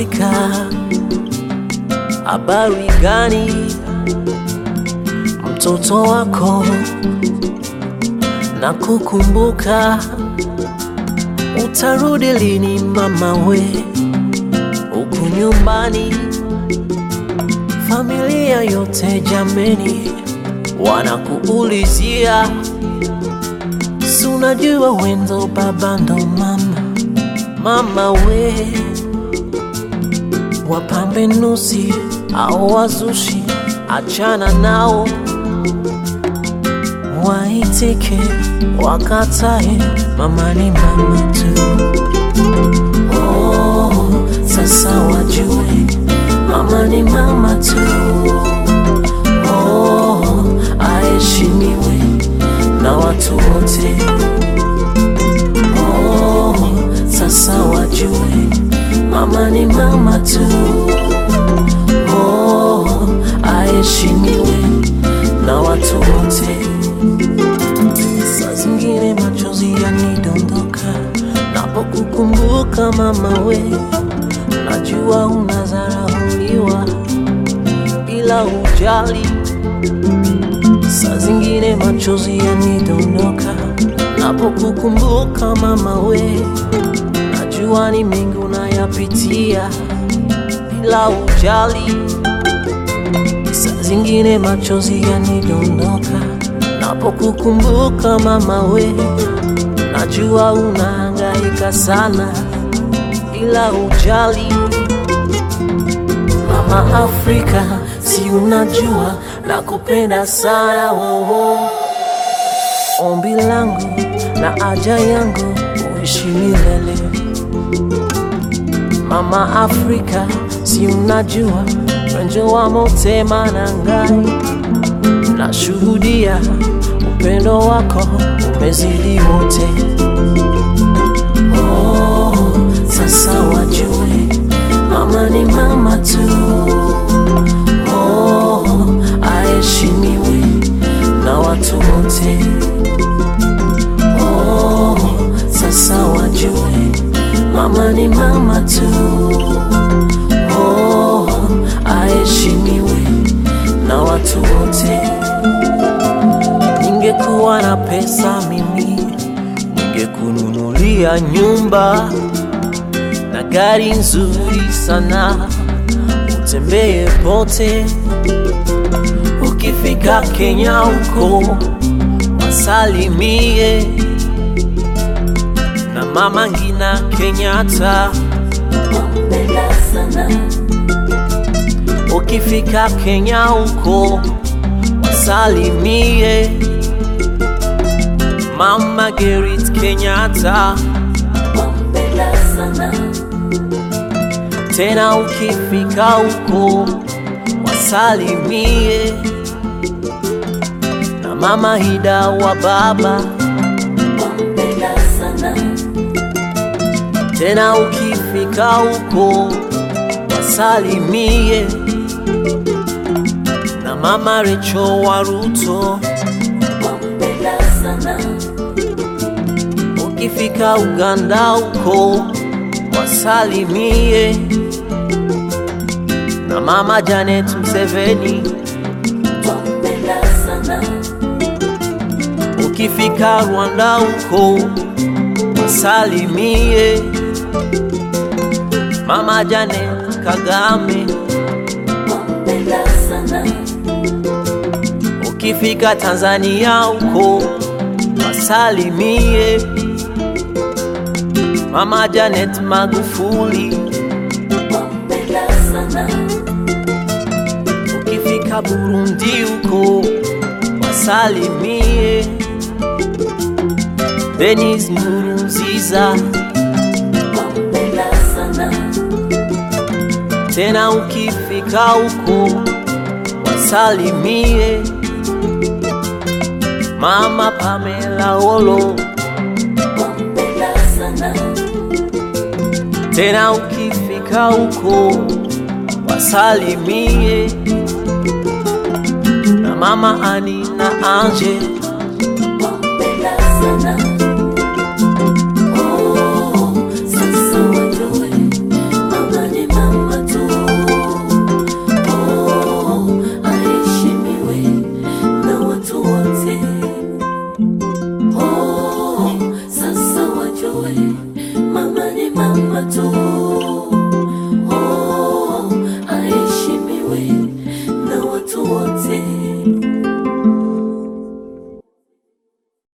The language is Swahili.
Afrika, habari gani mtoto wako? Na kukumbuka, utarudi lini mama we? Huku nyumbani, familia yote jameni, wanakuulizia, si unajua wendo baba ndo mama mama we, wapambe nusi au wazushi, achana nao, waitike wakatae, mama ni mama tu. Oh, sasa wajue mama ni mama tu. Oh, aheshimiwe na watu wote. Oh, sasa wajue mama ni mama tu. Oh, aheshimiwe na watu wote. Saa zingine machozi yanidondoka napokukumbuka mama we, najua unadharauliwa bila ujali. Saa zingine machozi yanidondoka napokukumbuka mama we, najua ni mengi unayapitia bila ujali. Saa zingine machozi yanidondoka napokukumbuka mama we, najua unahangaika sana bila ujali. Mama Afrika, si unajua nakupenda sana wowo. Ombi langu na haja yangu uishi milele. Mama Afrika, si unajua wenjo wa motema na ngai, nashuhudia upendo wako umezidi wote. Oh, sasa wajue mama ni mama tu. Oh, aheshimiwe na watu wote. Oh, sasa wajue mama ni mama tu. Oh, aheshimiwe na watu wote. Ningekuwa na pesa mimi, ningekununulia nyumba na gari nzuri sana, utembee pote. Ukifika Kenya huko wasalimie na mama Ngina Kenyatta. Ukifika Kenya huko wasalimie mama Gerrit Kenyatta. Tena ukifika huko wasalimie na mama Hida wa baba. Tena ukifika huko wasalimie na mama Recho wa Ruto. Ukifika Uganda huko wasalimie na mama Janet Museveni. Ukifika Rwanda huko wasalimie mama Janet Kagame. Ukifika Tanzania huko wasalimie mama Janet Magufuli. Ukifika Burundi huko wasalimie Denis Nkurunziza. Tena ukifika huko wasalimie mama Pamela Olo. Tena ukifika huko wasalimie na mama Ani na Anje. Oh, sasa wajue mama ni mama mama tu